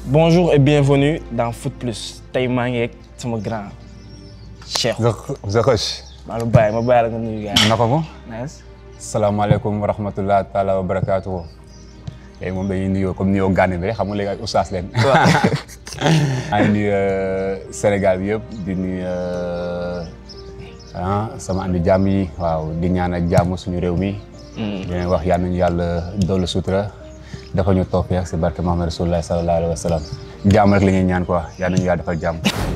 Bonjour et bienvenue dans Foot Plus tey maa ngi ak sama grand Cheikh. Zakoch. maa la bàyyi ma bàyyi la nga nuyu gars yi. naka mu. nice. salaamaaleykum wa rahmatulah taala wa barakaatu. léegi moom dañuy nuyoo comme nuyoo gànn bi rek xam nga léegi ay ustaas leen. maa ngi nuyu Sénégal bi yëpp di nuyu ah sama andi jàmm yi waaw di ñaanal jàmm suñu réew mi. di leen wax yal nañu yàlla dolli sutura. dafa ñu tawfiq si barke Muhammad Rasulullah sallallahu alayhi wa sallam. jàmm rek la ñuy ñaan quoi yal nañu yàlla defal jàmm.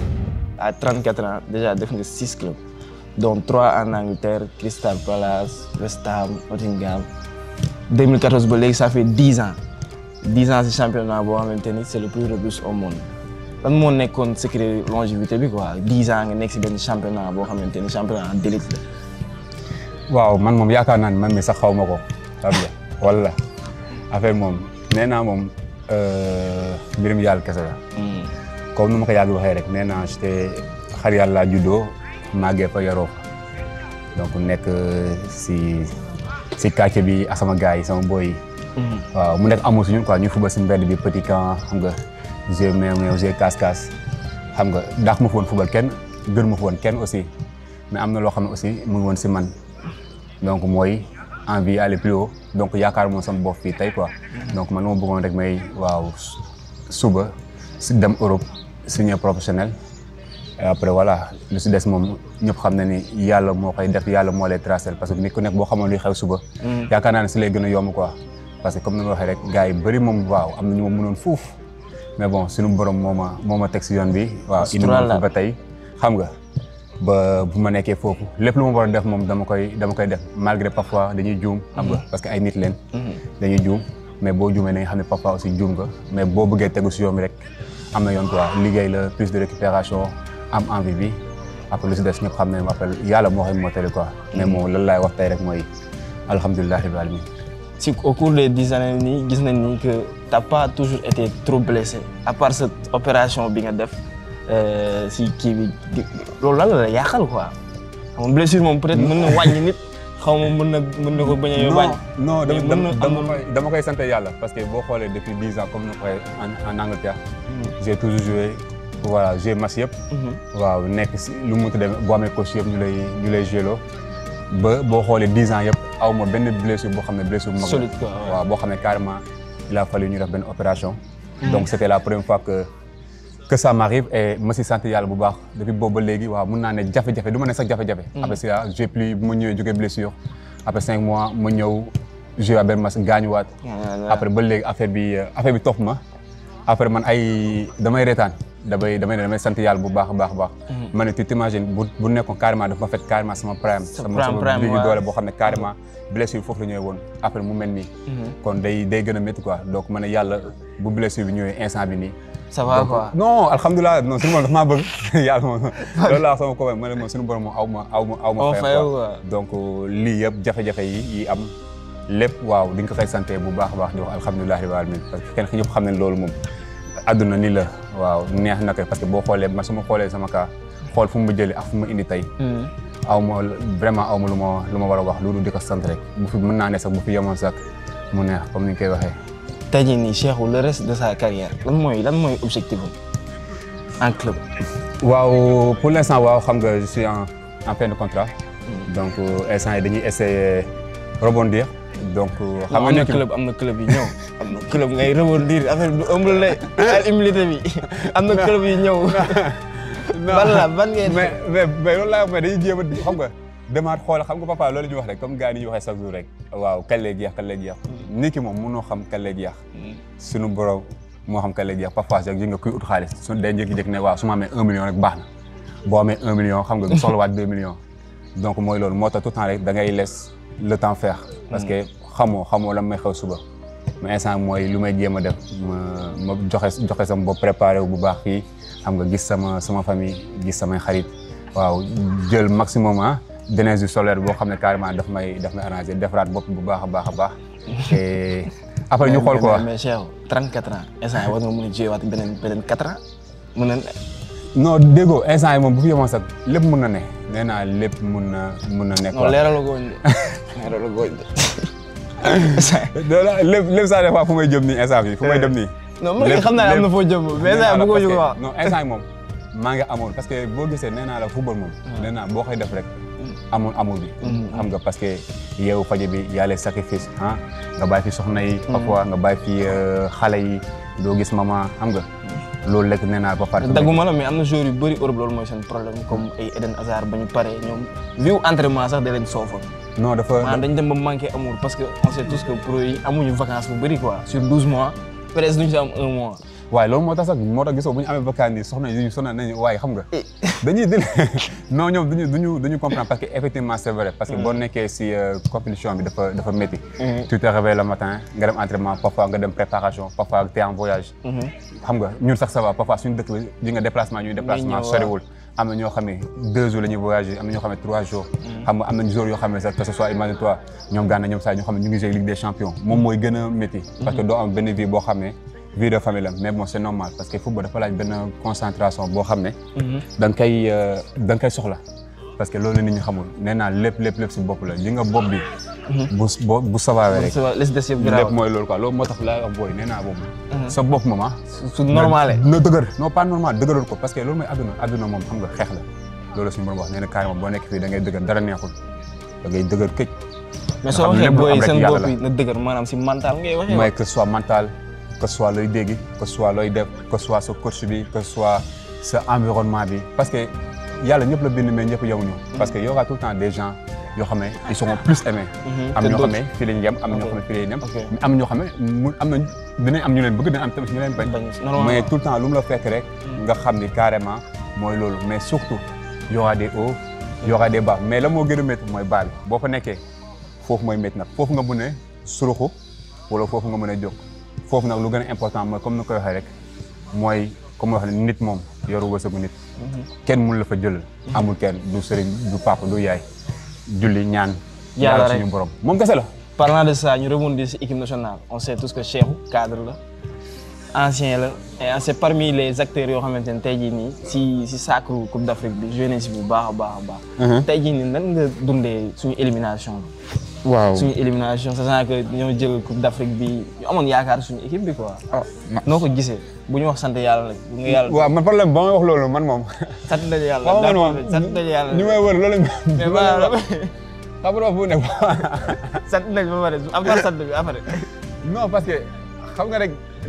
à 34 ans déjà def nga 6 clubs dont 3 en Angleterre Crystal Palace West Ham Nottingham 2014 ba léegi ça fait 10 ans 10 ans si championnat boo xamante ni c'est le plus robuste au monde lan moo nekkoon secret longévité bi quoi 10 ans nga nekk si benn championnat boo xamante ni championnat d'élite la. waaw man moom yaakaar naa ne man mi sax xaw ma ko xam nga wala affaire moom nee naa moom mbirum yàlla kese la. comme nu ma ko yàgg waxee rek nee naa j'étais xar yàlla laa juddoo màggee fa yaroo fa donc nekk si si quartier bi ak sama gars yi sama boy yi. waaw mu nekk amul si ñun quoi ñu fubal si mbedd bi petit camp xam nga jeu meew meew jeu casse-casse xam nga daax ma fa woon fubal kenn gën ma fa woon kenn aussi mais am na loo xam ne aussi mu ngi woon si man donc mooy envie aller plus haut donc yaakaar moom sama bopp fii tey quoi donc man ma bëggoon rek may waaw suba si dem Europe signé professionnel et après voilà lu si des moom ñëpp xam na ni yàlla moo koy def yàlla moo lay tracé parce que nit ku nekk boo xamoon luy xew suba. yaakaar naa ne si lay gën a yomb quoi. parce que comme ni ma waxee rek gars yi bëri moom waaw am na ñu ma mënoon fuuf mais bon suñu borom moo ma moo ma teg si yoon bi. waaw indi ma ba tey xam nga. ba bu ma nekkee foofu lépp lu ma war a def moom dama koy dama koy def malgré parfois dañuy juum. xam nga parce que ay nit leen. dañuy juum mais boo juumee da nga xam ne parfois aussi juum nga mais boo bëggee tegu si yoon bi rek. am na yoon quoi liggéey la plus de récupération am envie bi après lu si des ñëpp xam ne après yàlla moo xam moo tëri quoi mais moom lan laay wax tey rek mooy alhamdulilah rabbil alamin si au cours des dix années nii gis nañ ni que t'as pas toujours été trop blessé à part cette opération bi nga def si kii bi loolu lan la yàqal quoi xam nga blessure moom peut-être mën na wàññi nit xaw ma mën na mën na ko bañ a wàññi. non non dama koy sant yàlla parce que boo xoolee depuis dix ans comme ni ko en Angleterre. j'ai toujours joué voilà joué match yëpp. waaw nekk si lu mu tuddee boo amee coach yëpp ñu lay ñu lay joué loo ba boo xoolee dix ans yëpp aw ma benn blessure boo xam ne blessure bu mag solide quoi waaw boo xam ne carrément il a fallu ñu def benn opération. donc c'était la première fois que que ça m'arrive et ma si sant yàlla bu baax depuis boobu ba léegi waaw mun naa ne jafe-jafe du ma ne sax jafe-jafe. après ça j'ai plus bu ma ñëwee jógee blessure après cinq mois ma ñëw joué à benn match gaañuwaat. après ba léegi affaire bi affaire bi topp ma. après man ay damay reetaan damay damay damay sant yàlla bu baax a baax a baax. ma ne tu t'imagines bu bu nekkoon carrément dafa ma fekk carrément sama prime. sama sama digg doole boo xam ne carrément blessure foofu la ñëwee woon après mu mel nii. kon day day gën a métti quoi donc ma ne yàlla bu blessure bi ñëwee instant bi nii. ça va quoi non alhamdulilah non suñu borom dafa maa bëgg yàlla moom loolu laa sama ko ma ne moom suñu borom moom aw ma aw ma aw ma fay quoi donc lii yëpp jafe-jafe yi yi am lépp waaw di nga ko koy santé bu baax a baax di wax alhamdulilah rabbil alamin parce que kenn ñëpp xam ne loolu moom àdduna ni la waaw neex na ko parce que boo xoolee man su ma xoolee sama cas xool fu mu jëlee ak fu mu indi tey aw ma vraiment aw ma lu ma lu ma war a wax loolu di ko sant rek bu fi mën naa ne sax bu fi yemoon sax mu neex comme ni ñu koy waxee tey jii nii Cheikhou le reste de sa carrière lan mooy lan mooy objectif en club. waaw pour l'instant waaw xam nga je suis en en fin de contrat. donc instant yi dañuy essayer rebondir. donc xam nga am na club am na club yi ñëw. am na club ngay rebondir affaire bi du ëmb la al humilité bi am na club yi ñëw. ban la ban ngay mais mais mais loolu laa wax mais dañuy jéem a xam nga. demaat xool xam nga papa loolu ñu wax rek comme gars yi ñu waxee chaque jour rek waaw kañ lay jeex kañ lay jeex nit ki moom mënoo xam kañ lay jeex suñu borom moo xam kañ lay jeex parfois rek yi nga kuy ut xaalis su day jékki-jékki ne waaw su ma amee un million rek baax na boo amee un million xam nga nga soxlawaat deux millions donc mooy loolu moo tax tout le temps rek da ngay laisse le temps faire parce que xamoo xamoo lan may xew suba mais instant mooy lu may jéem a def ma ma joxe joxe sama bopp préparé wu bu baax fii xam nga gis sama sama famille gis samay xarit waaw jël maximum ah d'énergie solaire boo xam ne carrément daf may daf may arrangé defaraat bopp bu baax a baax a baax te après ñu xool quoi mais Cheikh 34 ans instant war nga mën a jouer waat beneen beneen 4 ans mën na non déggoo instant yi moom bu fi yemoon sax lépp mun na ne nee naa lépp mun na mun na nekk non leeral gooñ de leeral gooñ de lépp lépp saa des fois fu may jëm nii instant bi fu may dem nii non man xam naa ne am na foo jëm mais ça bëggoo ñu ko wax. non instant yi moom maa ngi amoon parce que boo gisee nee naa la football moom. nee naa boo koy def rek. amul amul bi. xam nga parce que yeewu faje bi y a les sacrifices ah nga bàyyi fi soxna yi. parfois nga bàyyi fi xale yi doo gis maman xam nga. loolu lekk nee naa ba pare. dagguma la mais am na joueurs yu bëri Europe loolu mooy seen problème comme ay Eden Hazard ba ñu paree ñoom viu entraînement sax da leen soofoon. non dafa maanaam dañ dem ba manqué amour parce que on sait tous que pro yi amuñu vacances bu bëri quoi sur douze mois presque duñu si am un mois. waaye loolu moo tax sax moo tax gisoo bu ñu amee vacances nii soxna yi sonal nañu waaye xam nga. dañuy dil non ñoom duñu duñu duñu comprendre parce que effectivement c'est vrai parce que boo nekkee si compétition bi dafa dafa métti. tu te réveilles le matin nga dem entraînement parfois nga dem préparation parfois t'es en voyage. xam nga ñun sax ça va parfois suñu dëkk bi di nga déplacement ñuy déplacement soriwul. am na ñoo xam ne deux jours la ñuy voyager am na ñoo xam ne trois jours. xam nga am nañu jours yoo xam ne sax que ce soit imagine toi ñoom Gana ñoom saa ñoo xam ne ñu ngi jouer Ligue des champions moom mooy gën a métti. parce que doo am benn vie boo xam ne vie de famille la mais bon c'est normal parce que football dafa laaj benn concentration boo xam ne. da nga koy da nga koy soxla. parce que loolu nit ñi xamul nee naa lépp lépp lépp si bopp la li nga bopp bi. bu bu bu sawaawee rek. lépp mooy loolu quoi loolu moo tax laay wax booy nee naa boobu. sa bopp moom ah. su normalé na dëgër non pas normal dëgëral ko parce que loolu mooy adduna adduna moom xam nga xeex la loolu suñu borom wax nee na carrément boo nekk fii da ngay dëgër dara neexul da ngay dëgër këj. mais soo waxee booy seen bopp yi na dëgër maanaam si mental ngay waxee. mooy que ce soit mental que ce soit looy dégg que ce soit looy def que ce soit sa coach bi que ce soit sa environnement bi parce que yàlla ñëpp la bind mais ñëpp yemuñu. parce que y aura tout le temps des gens yoo xam ne ils seront plus aimés. am ñoo xam ne fii la ñu yem am ñoo xam ne fii la ñu yem. mais am ñoo xam ne mu am nañ dinañ am ñu leen bëgg dinañ am tamit ñu leen bañ. mais tout le temps lu mu la fekk rek. nga xam ni carrément mooy loolu mais surtout y aura des hauts y aura des bas mais la moo gën a métti mooy baa bi boo fa nekkee foofu mooy métti nag foofu nga mën a suruxu wala foofu nga mën a jóg foofu nag lu gën a important mooy comme ni koy waxee rek mooy comme wax ne nit moom yoru wërsëgu nit. kenn mun la fa jëlal. amul kenn du sëriñ du papa du yaay. julli ñaan. yàlla rek suñu borom moom kese la. parlant de ça ñu rebondir ci équipe nationale on sait tous que Cheikhou cadre la ancien la et c'est parmi les acteurs yoo xamante ne tey jii nii si si sacre Coupe d'Afrique bi joué nañ si bu baax a baax a baax. tey jii nii nan nga dundee suñu élimination bi. waaw suñu élimination sachant que ñoo jël Coupe d'Afrique bi ñu amoon yaakaar suñu équipe bi quoi. noo ko gisee bu ñu wax sant yàlla nag. bu nga yàlla waaw man problème ba may wax loolu man moom. sant nañu yàlla waaw man moom sant nañu yàlla. ñu may wër loolu. mais maanaam xam nga fu nekk. sant nañu ba pare am na sant bi après. non parce que xam nga rek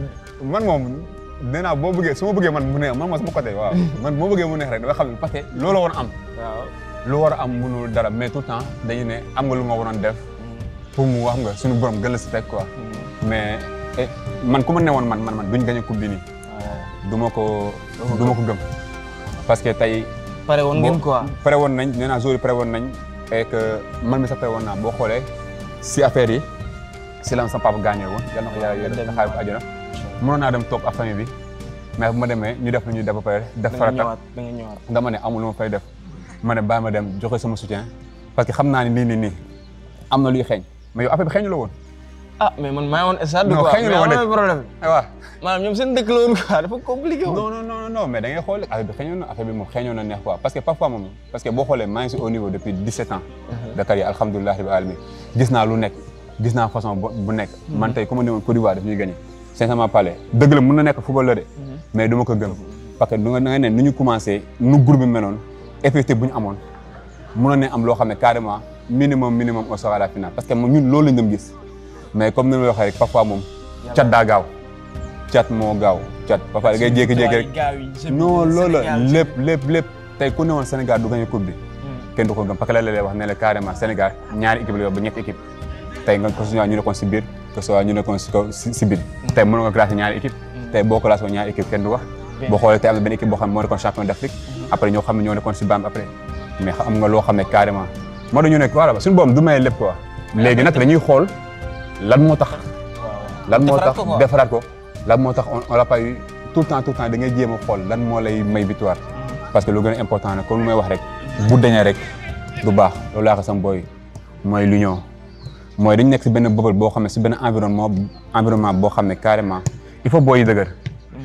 man moom nee naa boo bëggee su ma bëggee man mu neex man moom sama côté waaw man boo bëggee mu neex rek dama xam ne parce que loolu war a am. waaw lu war a am mënul dara mais tout le temps dañu ne am nga lu nga waroon def. pour mu wax nga suñu borom gën la si teg quoi. mais man ku ma newoon man man man duñ gañ a coupe bi nii. du ma ko du ma ko gëm. parce que tey. pare woon ngeen quoi. pare woon nañ nee naa jour yi pare woon nañ. et que man mi sax pare woon naa boo xoolee si affaire yi si la sama papa gaañoo woon yal na ko yàlla yërëm xaar ko àjjana. mënoon naa dem toog ak famille bi mais bu ma demee ñu def lu ñuy def ba pare. def farata da nga ñëwaat nga ma ne amul lu ma fay def. ma ne bàyyi ma dem joxe sama soutien parce que xam naa ne nii nii nii am na luy xeeñ mais yow affaire bi xeeñu la woon. ah mais man maa ngi woon stade non quoi xëy na mais woon am na problème waaw. maanaam ñoom seen dëkk la woon quoi dafa compliqué woon. non non non non mais da ngay xool affaire bi xeeñoon na affaire bi moom xeeñoon na neex quoi parce que parfois moom parce que boo xoolee maa ngi si au niveau depuis 17 ans. Dakar yi alhamdulilah rabbil alamin gis naa lu nekk gis naa façon bu nekk. man tey ku ma ne woon Côte d'Ivoire daf ñuy gagné. sincèrement parler dëgg la mun na nekk football la de. mais du ma ko gëm. parce que du nga da nga ne nu ñu commencé nu groupe bi meloon effectif bu ñu amoon mënoon ne am loo xam ne carrément minimum minimum on sera à la finale parce que ñun loolu lañ dem gis mais comme ni ma la waxee rek parfois moom cat daa gaaw cat moo gaaw cat parfois da ngay jékki-jékki rek non loolu la lépp lépp lépp tey ku ne woon Sénégal du gagné coupe bi kenn du ko gëm parce que la lay wax ne la carrément Sénégal ñaari équipe la yor ba ñetti équipe tey nga ko ñu nekkoon si biir que soit ñu nekkoon si kaw si biir tey mën nga classé ñaari équipe tey boo classé ñaari équipe kenn du wax boo xoolee tey am na benn équipe boo xam ne moo nekkoon champion d'Afrique après ñoo xam ne ñoo nekkoon si BAM après mais xam nga loo xam ne carrément moo dañu nekk voilà suñu boom du may lépp quoi léegi nag dañuy xool lan moo tax lan moo tax defaraat ko lan moo tax on l'a pas eu tout le temps tout le temps da ngay jéem a xool lan moo lay may victoire parce que lu gën a important nag comme lu may wax rek bu dañee rek du baax loolu laa ko sam booy mooy l'union mooy dañu nekk si benn bëbal boo xam ne si benn environnement environnement boo xam ne carrément il faut booy yi dëgër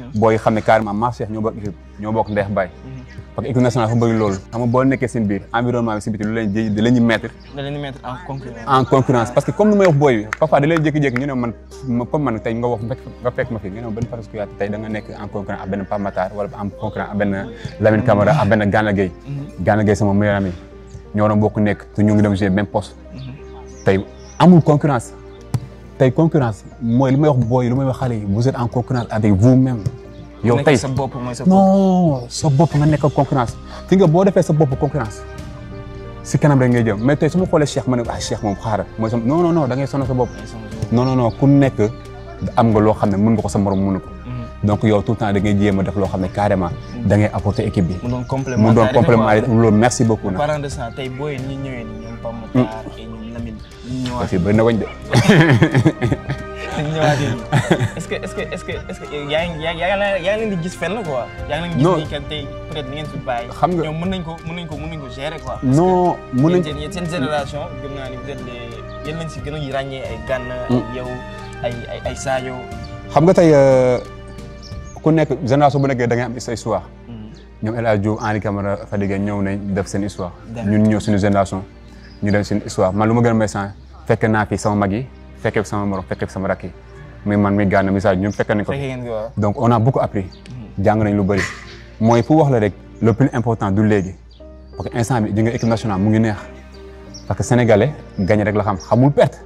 booy xam ne carrément maa Cheikh ñoo bokk équipe ñoo bokk ndeex bay parce que équipe nationale dafa bëri loolu xam nga boo nekkee seen biir environnement bi si biti lu leen di di leen ñu mettre da leen di mettre en concurrence. en concurrence parce que comme ni may wax booy bi parfois da leen jékki-jékki ñu ne man ma comme man tey nga wax nga fekk ma fi nga ne ma benn Fatou Kouyaté tey da nga nekk en concurrence ak benn Pape Matar wala en concurrence ak benn Lamine Camara ak benn Gana Gueye Gana Gueye sama meilleur ami ñoo doon bokk nekk te ñu ngi dem jouer même poste tey amul concurrence tey concurrence mooy li may wax booy li may wax xale yi vous êtes en concurrence avec vous-même yow nekk tey sa bopp mooy sa bopp. non sa bopp nga nekk ak concurrence fi nga boo defee sa bopp concurrence si kanam rek ngay jëm mais tey su ma xoolee Cheikh ma ne ah Cheikh moom xaaral mooy sama non non non da ngay sonal sa bopp non non non ku nekk am nga loo xam ne mën nga ko sa morom mënu ko donc yow tout le temps da ngay jéem a def loo xam ne carrément da ngay apporter équipe bi mu doon complément. mu doon complément loolu merci beaucoup nag parlant de ça tey booy yi ñu ñëwee ni ñoom Pape Matar et ñoom Lamine ñu ñëwaat aussi bëri na wañ de ñu ñëwaat yi est-ce que est-ce que est-ce que est-ce que yaa ngi yaa yaa yaa yaa ngi leen di gis fenn quoi. yaa ngi leen di Non. gis nii que tey peut-être ni ngeen fi bàyyi. Xam nga- ñoom mën nañ ko mën nañ ko mën nañ ko gérer quoi. non mun nañ yéen seen yéen seen génération gëm naa ni vous êtes les yéen lañ si gën a ràññee ay Gana ay yow ay ay ay Sadio. xam nga tey euh, ku nekk génération bu nekkee da ngay am sa histoire ñoom El Hadj Diouf Henri Camara Fadiga ñëw nañ def seen histoire D'accord. ñun ñëw suñu génération ñu def seen histoire man lu ma gën a may sant fekk naa fi sama mag yi fekkee fi sama morom fekkee fi sama rakk yi muy man muy Gana mi Sadio ñun fekk nañ ko fekkee ngeen ko waaw. donc on a beaucoup appris jàng nañ lu bëri mooy pour wax la rek le plus important du léegi parce que instant bi di nga équipe nationale mu ngi neex parce que sénégalais gagné rek la xam xamul perte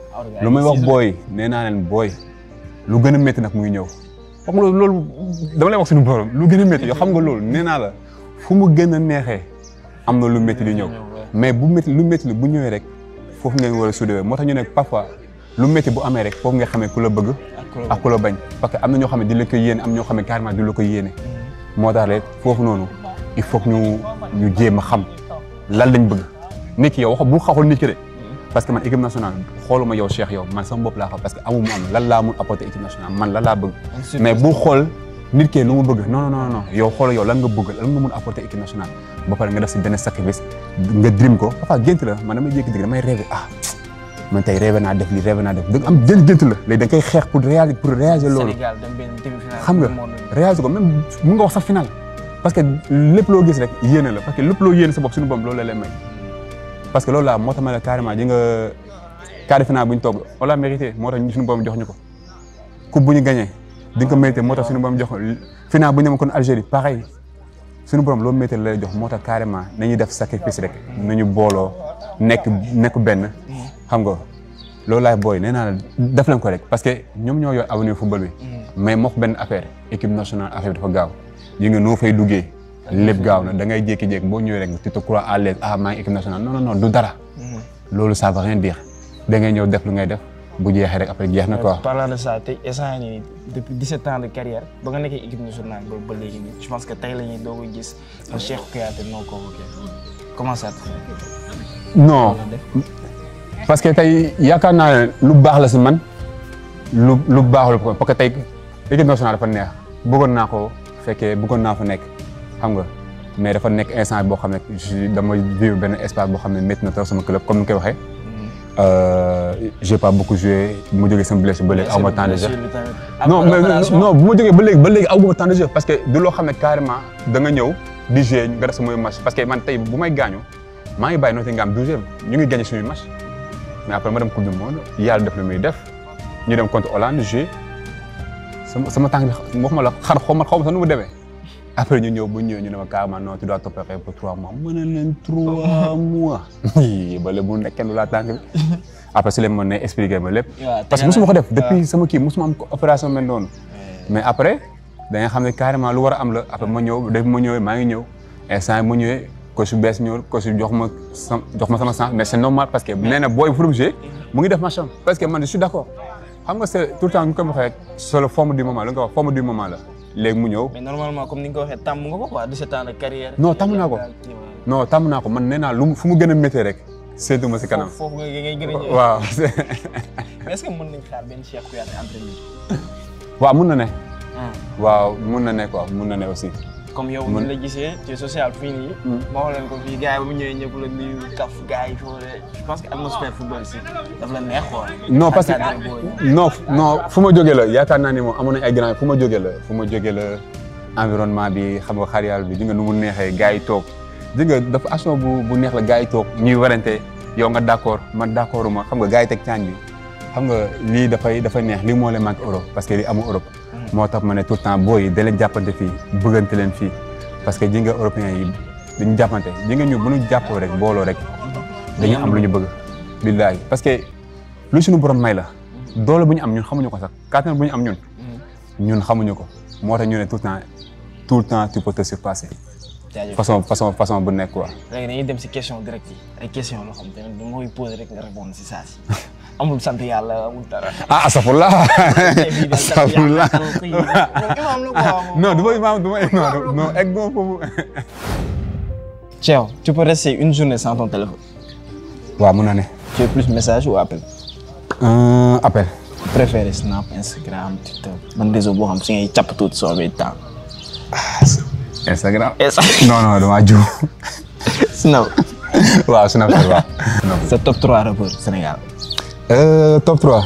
lu may wax booy nee naa leen booy lu gën a métti nag mu ngi ñëw xam nga loolu loolu dama lay wax suñu borom lu gën a métti yow xam nga loolu nee naa la fu mu gën a neexee am na lu métti di ñëw mais bu métti lu métti li bu ñëwee rek foofu ngeen war a soudé moo tax ñu ne parfois lu métti bu amee rek foofu nga xamee ku la bëgg ak ku la bañ parce que am na ñoo xam ne di la ko yéene am ñoo xam ne carrément di la ko yéene moo tax rek foofu noonu il faut que ñu ñu jéem a xam lan lañ bëgg nit ki yow wax bu xaxul nit ki de parce que man équipe nationale xooluma yow Cheikh yow man sama bopp laa xam parce que amu mu am lan laa mun apporter équipe nationale man lan laa bëgg mais bu xool nit ki lu mu bëgg non non non yow xool yow lan nga bëgg lan nga mun apporter équipe nationale ba pare nga def si benn sacrifice nga dream ko parfois gént la man damay jékki-jékki damay rêvé ah man tey rêvé naa def lii rêvé naa def da am jën gént la léegi da nga koy xeex pour réaliser pour réaliser loolu Sénégal dem benn demi-finale. xam nga du monde. réaliser ko même mun nga wax sax final parce que lépp loo gis rek yéene la parce que lépp loo yéene sa bopp suñu bopp loolu la lay may parce que loolu laa moo tax ma ne carrément di nga quart de finale bu ñu toog on l'a mérité moo tax ñu suñu borom jox ñu ko coupe bu ñu gagné di nga ko mérité moo tax suñu borom jox ko final bu ñu demoon kon Algérie pareil suñu borom loolu mérité la lay jox moo tax carrément nañuy def sacrifice rek nañu booloo nekk nekk benn xam nga loolu laay booy nee naa la def leen ko rek parce que ñoom ñoo yor avenir football bi mais moo benn affaire équipe nationale affaire bi dafa gaaw yi nga noo fay duggee lépp gaaw na da ngay jékki-jékki boo ñëwee rek tu te crois à l'aise ah maa ngi équipe nationale non non non du dara loolu ça veut rien dire da ngay ñëw def lu ngay def bu jeexee rek après jeex na quoi. parlant de ça tey instant yii nii depuis 17 ans de carrière ba nga nekkee équipe nationale boobu ba léegi nii je pense que tey la ñuy doog a gis un Cheikh Kouyaté non convoqué comment ça te fait non parce que tey yaakaar naa ne lu baax la si man lu lu baaxul ko parce que tey équipe nationale dafa neex bëggoon naa ko fekkee bëggoon naa fa nekk xam nga mais dafa nekk instant boo xam ne je dama vivre benn espace boo xam ne métti na trop sama club comme ni nga koy waxee. j'ai pas beaucoup joué bu ma jógee sama blessé ba léegi aw ma temps de jeu. non mais non bu ma jógee ba léegi ba léegi aw ma temps de jeu parce que du loo xam ne carrément da nga ñëw di jouer nga def sama match parce que man tey bu may gaañu maa ngi bàyyi Nottingham douzième ñu ngi gagné suñuy match mais après ma dem coupe du monde yàlla def lu muy def ñu dem contre Hollande joué sama sama tànk bi waxuma la xar xaw ma xaw ma sax nu mu demee après ñu ñëw bu ñëwee ñu ne ma carrément non tu dois t'opérer pour trois mois mën na leen trois mois ba léegi bu nekkee lu laa tànk bi après si leen mën ne expliquer ma lépp parce que mosuma ko def depuis sama kii mosuma am opération mel noonu mais après da nga xam ne carrément lu war a am la après ma ñëw def ma ñëwee maa ngi ñëw instant ma ñëwee coach bees ñëw coach jox ma sa jox ma sama chance mais c'est normal parce que nee na booy fu jouer mu ngi def match am parce que man je suis d'accord xam nga c'est tout le temps ñu ko waxee rek c'est le forme du moment lu nga wax forme du moment la léegi mu ñëw. mais normalement comme ni nga ko waxee tàmm nga ko quoi 17 ans de carrière. non tàmm naa ko non tàmm naa ko man nee naa lu fu mu gën a méttee rek séntu ma si kanam. foofu nga ngay gën a ñëw. waaw. mais est-ce que mën nañ xaar benn Cheikh Kouyaté entraîneur. waaw mun na ne. waaw mun na ne quoi mun na ne aussi. comme yow Man- ni la gisee ci social fii nii. ma wax leen ko fii gars yi ba mu ñëwee ñëpp la nuyu kaf gars yi foo de je pense que atmosphère football si daf la neex quoi. non parce Encadré booy yi. que non non fu ma jógee la yaakaar naa ni moom amoon nañ ay grand fu ma jógee la fu ma jógee la environnement bi xam nga xar yàlla bi di nga nu mu neexee gars yi toog di nga dafa action bu bu neex la gars yi toog ñuy warante yow nga d' accord man d' accord ma xam nga gars yi teg caañ bi xam nga lii dafay dafay neex lii moo leen manqué Europe parce que lii amul Europe moo tax ma ne tout le temps booy yi da leen jàppante fii bëggante leen fii parce que ji nga européens yi dañu jàppante ji nga ñu bu ñu jàppoo rek booloo rek dañu am lu ñu bëgg billaahi parce que lu suñu borom may la doole bu ñu am ñun xamuñu ko sax kàttan bu ñu am ñun ñun xamuñu ko moo tax ñu ne tout le temps tout le temps tu peux te surpasser jaajëf façon façon façon bu nekk quoi léegi dañuy dem si question direct yi ay question loo xam te ne dama koy posé rek nga répondre si saa si amul sant yàlla amul dara. ah asafurlah asafurlah imaam la quoi. non du ma imaam du ma non non egg ma foofu Thiaw tu peux rester une journée sans ton téléphone. waaw mun na ne tu es plus message ou appel. un appel préféré Snap Instagram TikTok ban réseau boo xam si ngay càpp tuuti soo amee temps. Instagram Instagram. non non dama jiw Snap. waaw Snapchat waaw sa top 3 rappeur Sénégal. Euh, top 3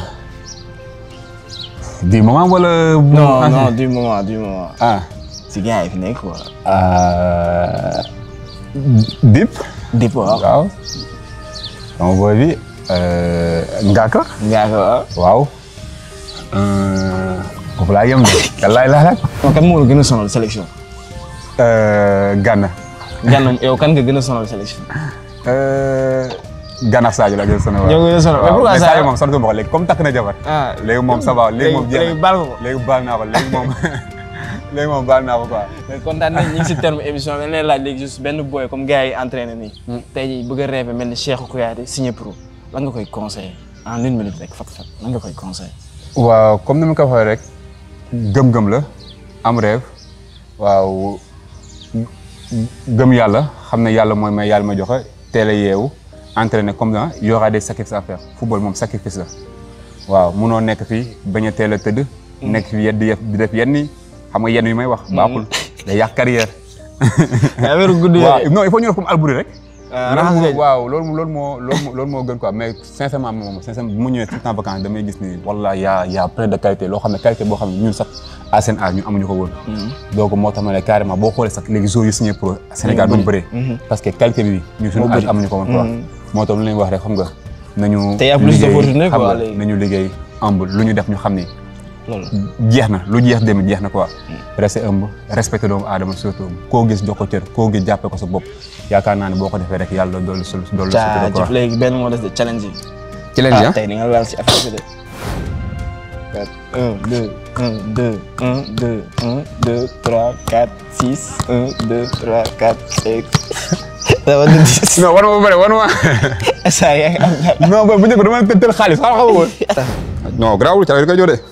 du moment wala non non du moment du moment. ah si gars yi fi nekk quoi. euh, Dip Dip waaw. waaw sama boy bi euh, Ngaka ngaa ko waaw. waaw euh, foofu laa yem de wallaay laa laaj kon kan moo la gën a sonal sélection. euh, Gana Gànnaaw yow kan nga gën a sonal sélection. euh, Gana ak Sadio la gën a sonal yow gën a sonal mais waaw pourquoi mais Sadio Sadio moom sant ma ko léegi comme takk na jabar ah léegi moom ça va léegi moom jeex léegi na baal nga ko. léegi baal naa ko léegi moom léegi moom baal naa ko quoi mais kontaan nañ ñu ngi si terme émission bi dañ lay laaj léegi juste benn boy comme gars yi entraîné nii. tey jii bëgg a rêvé mel ni Cheikhou Kouyaté signé pro lan nga koy conseillé en une minute rek fat fat lan nga koy conseillé. waaw comme ni ma ko waxee rek gëm-gëm la am rêve waaw gëm yàlla xam ne yàlla mooy may yàlla ma joxe teel a yeewu entraîner comme ça y aura des sacrifices à faire football moom sacrifice la waaw munoo nekk fii bañ a teel a tëdd. nekk fi di def di def yenn yi xam nga yenn yi may wax. baaxul day yàq carrière. affaire guddi waaw non il faut ñu def comme Albouri rek. ah loolu raxas moo leen. waaw loolu loolu moo loolu moo loolu moo gën quoi mais sincèrement moom sincèrement bu mu ñëwee tout le temps vacances damay gis ni wala y' a y' a plein de qualité loo xam ne qualité boo xam ne ñun sax à seen âge ñun amuñu ko woon. donc moo tax ma ne carrément boo xoolee sax léegi joueurs yi signé pro Sénégal duñ bëree. parce que qualité bi ñun suñu âge amuñu ko woon quoi. moo tax lu leen wax rek xam nga nañu. Te y a plus liggéey, d'opportunités, xam quoi, nga, léegi. nañu liggéey humble lu ñu def ñu xam ni loolu. jeex na lu jeex dem jeex na quoi. rester humble respecté doomu aadama surtout koo gis jox ko cër koo gis jàppee ko sa bopp yaakaar naa ne boo ko defee rek yàlla dolli sul dolli sutura quoi. jaajëf léegi benn moo des de challenge yi. ci leen ah tey di nga laal si affaire bi de. un deux un deux un deux un deux trois quatre six un deux trois quatre cinq. dama di dix. non war ma ba pare war ma. saa yaa ngi am dara. non bu njëkk dama leen tël xaalis xaaral xaw ma woon. non garaawul ca la koy joxe.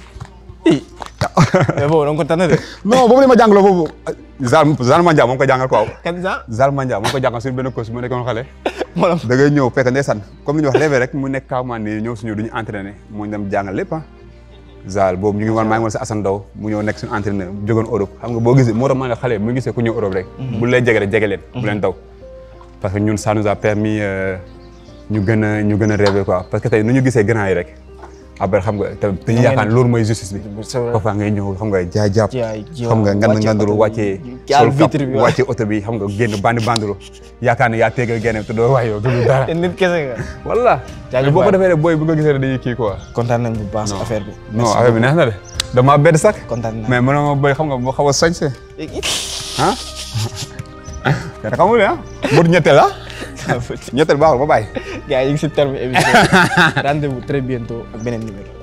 mais boobu da nga ko tànn de. non boobu la ma jàngaloo foofu. Zal Zal Mandia moom ko jàngal quoi. kan sax. Zal Mandia moom ko jàngal suñu benn coach mu nekkoon xale. moo la da ngay ñëw fekk ndeysaan comme li ñu wax léegi rek mu nekk kawman ni ñëw suñu duñu entraîné mu ñu dem jàngal lépp ah. Zal boobu ñu ngi woon maa ngi woon si Assane Ndaw mu ñëw nekk suñu entraîneur jógoon Europe xam nga boo gisee moo tax ma ne xale mu gisee ku ñëw Europe rek. bu lay jege rek jege leen. bu leen daw parce que ñun ça nous a permis euh, ñu gën a ñu gën a rêver quoi parce que tey nu ñu gisee grand yi rek après xam nga te dañuy yaakaar ne loolu mooy justice bi. c'est vrai. parfois ngay ñëw xam nga jaay jàpp jaay xam nga ngand nganduru wàccee sol kap vitre bi wàccee oto bi xam nga génn bandi banduru yaakaar ne yaa tegal génne te doo waay yow du dara te nit kese nga. walla Jaajëf boo ko waay. defee rek booy bu nga gisee rek dañuy kii quoi kontaan nañ bu baax si affaire bi. non affaire bi neex na de dama bedd sax kontaan naa. mais mënoo ma béy xam nga moo xaw a sañse ah te xamul ah mbir ñetteel ah ñetteel baaxul ba bàyyi gars yi ñu ngi si terme émission rendez-vous très bientôt ak beneen numéro.